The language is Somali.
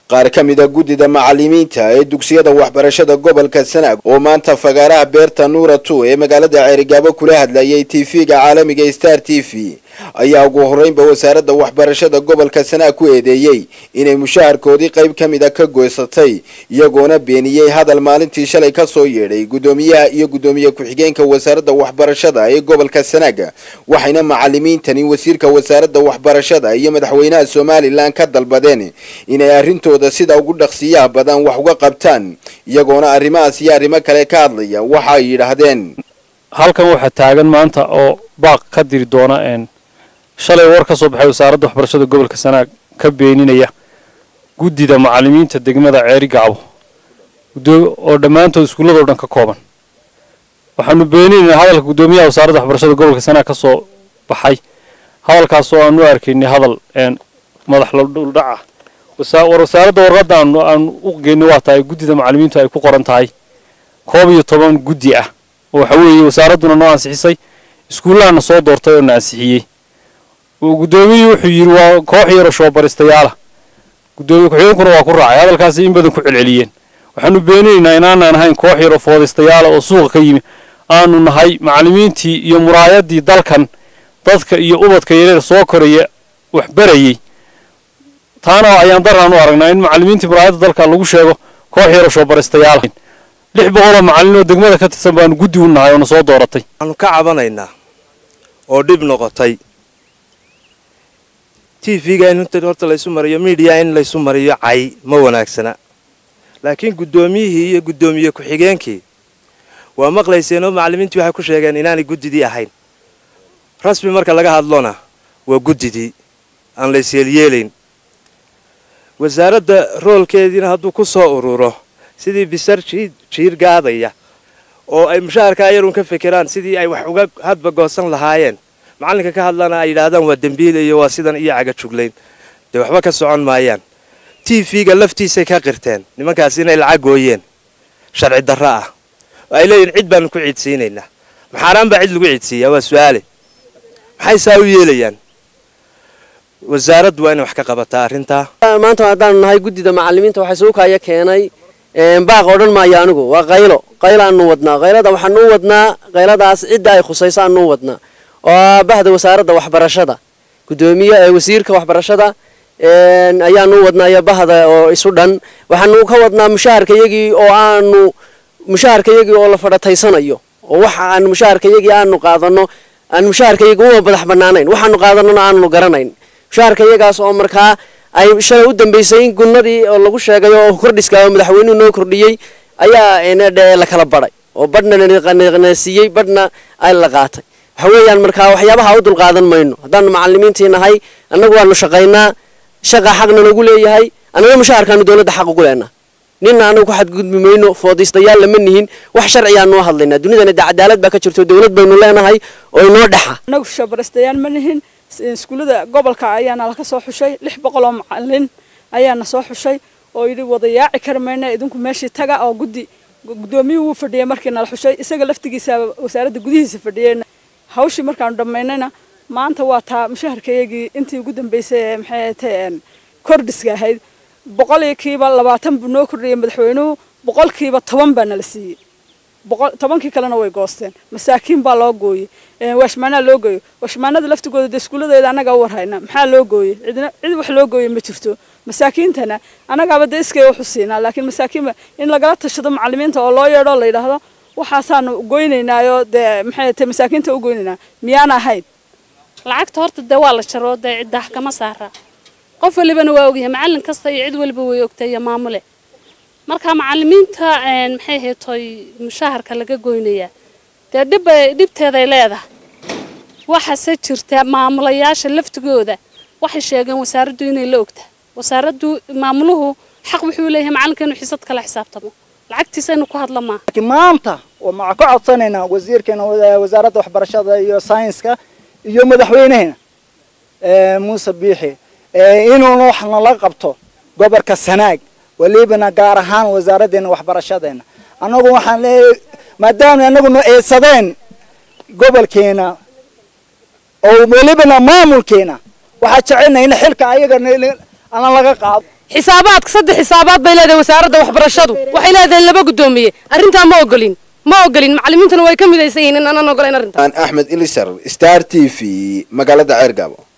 qaar ka mid a guddida macalimiinta ee dugsiyada waxbarashada gobolka sanaag oo maanta fagaaraha beerta nuura two ee magaalada ceerigaabo kula hadlayay tv-ga caalamiga star t v ayaa ugu horeynba wasaaradda waxbarashada gobolka sanaag ku eedeeyey inay mushaharkoodii qayb ka mid a ka goysatay iyagoona beeniyey hadal maalintii shalay ka soo yeedhay guddoomiyaha iyo guddoomiye ku-xigeenka wasaaradda waxbarashada ee gobolka sanaag waxayna macalimiintani wasiirka wasaaradda waxbarashada iyo madaxweynaha somalilan ka dalbadeen inay arrintooda sida ugu dhaqsiyaha badan wax uga qabtaan iyagoona arrimahaas iyo arrimo kale ka hadlaya waxa ay yidhaahdeen halkan waxaa taagan maanta oo baaq ka diri doona shalay war ka soo baxay wasaaradda waxbarashada gobolka sanaag ka beeninaya guddida macalimiinta degmada ceeri gacbo oo dhammaantood iskuulladoo dhan ka kooban waxaanu beeninaynaa hadalka guddoomiyaha wasaaradda waxbarashada gobolka sanaag ka soo baxay hadalkaas oo aanu arkaynay hadal madax ladhuldhac ah war wasaaradda warqadda aanu u geynay waa tahay guddida macalimiintu ay ku qoran tahay koob iyo toban guddi ah oo waxa weeye wasaaradduna noo ansixisay iskuullahana soo doortay oo na ansixiyey guddoomiyuu wuxuu yidhi waa koox yaroo shoobaristayaala guddoomiye ku-xigeenkuna waa ku raacay hadalkaasi in badan ku celceliyeen waxaanu beeninaynaa inaanaan ahayn koox yaroo foodaystayaala oo suuqa ka yimi aanu nahay macallimiintii iyo muraayaddii dalkan dadka iyo ubadka yareer soo koraya wax barayey taana ayaan daraan u aragnaa in macallimiintii muraayadda dalka lagu sheego koox yaroo shoobaristayaala lix boqoloo macallin oo degmada ka tirsan baanu guddi u nahay oo na soo dooratay waxaanu ka cabanaynaa oo dhib noqotay t v-ga in horta laysu mariyo miidiya in laysu mariyo cay ma wanaagsana laakiin guddoomiyihii iyo guddoomiye ku-xigeenkii waa maqlayseen oo macallimiintii waxay ku sheegeen inaanay guddidii ahayn rasmi marka laga hadlona waa guddidii aan laysyeelyeelayn wasaaradda roolkeediina hadduu ku soo ururo sidii bisar jiir gaadaya oo ay mushaharkaa yarun ka fekeraan sidii ay wax uga hadba goosan lahaayeen macallinka ka hadlana ay yidhaahdaan waa dembiile iyo waa sidan iyo caga juglayn dee waxba ka socon maayaan t v-ga laftiisay ka qirteen nimankaas inay lacag gooyeen sharci darro ah oo ay leeyihin cid baanu ku ciidsiinaynaa maxaaraan baa cid lagu ciidsiiyaa waa su-aale maxay saa u yeelayaan wasaaraddu waa inay wax ka qabataa arrintaa maanta haddaanu nahay guddida macallimiinta waxaa suukaya keenay baaq odhan maayo anigu waa qaylo qaylaanu wadnaa qaylada waxaanu u wadnaa qayladaas cidda ay khusayso aanu u wadnaa oo bahda wasaaradda waxbarashada guddoomiye wasiirka waxbarashada ayaanu u wadnaa iyo bahda oo isu dhan waxaanu ka wadnaa mushaharkayagii oo aanu mushaharkayagii oo la fadhataysanayo oo waxa aan mushaharkayagii aanu qaadano aan mushaharkayagii uma madax banaanayn waxaanu qaadanona aanu garanayn mushaharkayagaas oo markaa ay shalay u dambaysay in gunnadii oo lagu sheegay oo kordhiska oo madaxweynuhu noo kordhiyey ayaa la kala badhay oo badhna na siiyey badhna ay la qaatay waxa weeyaan markaa waxyaabaha u dulqaadan mayno haddaanu macallimiintii nahay annagu waanu shaqaynaa shaqa xaqna nagu leeyahay annaga mushaharkaanu dowladda xaq ugu leenaa ninna anagu ku xadgudbi mayno foodaystayaal lama nihin wax sharcigaanu u hadlaynaa dunidana de cadaalad baa ka jirto dowlad baynu leenahay oo inoo dhexa annagu shoobaristayaal ma nihin iskuullada gobolka ayaana laka soo xushay lix boqol oo macallin ayaana soo xushay oo yidhi wadayaaci kari mayna idinku meeshii taga oo guddi guddoomiyuhu wuu fadhiyay markii nala xushay isaga laftigiisa wasaaradda gudihiisa fadhiyey hawshii markaanu dhammaynayna maanta waa taa mushaharkayagii intii ugu dambaysay ee maxay tahay kordhiska ahayd boqolkiiba labaatan buu noo kordhiyay madaxweynuhu boqolkiiba toban baa nala siiyey tobankii kalena way goosteen masaakiin baa loo gooyey waashmaanaa loo gooyey waashmaanada laftigooda dee iskuulladeeda annagaa u warhayna maxaa loo gooyey cidna cid wax loo gooyey ma jirto masaakiintana annagaaba dee iskay waxu siinaa laakiin masaakiinba in lagala tashado macallimiinta oo loo yeedho la yidhaahdo waxaasaanu goynaynaayoo dee maxay tahay masaakiinta u goynaynaa miyaan ahayn lacagta horta dee waa la jaro dee ciddaah kama saara qof walibana waa ogyahay macallin kasta iyo cid waliba way ogtay iyo maamule marka macallimiinta maxay haytoy mushaharka laga goynayaa dee dhibbay dhibteeday leedahay waxaase jirta maamulayaasha laftigooda waxay sheegeen wasaaraddu inay la ogtahay wasaaraddu maamuluhu xaq wuxuu leeyahay macallinka inuu xisad kala xisaabtamo lacagtiisa inuu ku hadla maaha laakiin maanta waxaan ka codsanaynaa wasiirkeena wasaaradda waxbarashada iyo saynska iyo madaxweyneheena muuse biixi inuuna wax nala qabto gobolka sanaag walibana gaar ahaan wasaaraddeena waxbarashadeena annagu waxaan leeyahay maadaama annaguna eedsadeen gobolkeena oo welibana maamulkeena waxaa jecelnahay in xilka ayaga ana laga qaado xisaabaadka saddex xisaabaad bay leedahay wasaaradda waxbarashadu waxay leedahay laba guddoomiye arrintaa ma ogolin ma ogolin macallimiintuna way ka midaysan yihiin in aanan ogolayn arrintaa axmed ilisar star t v magaalada ceergaabo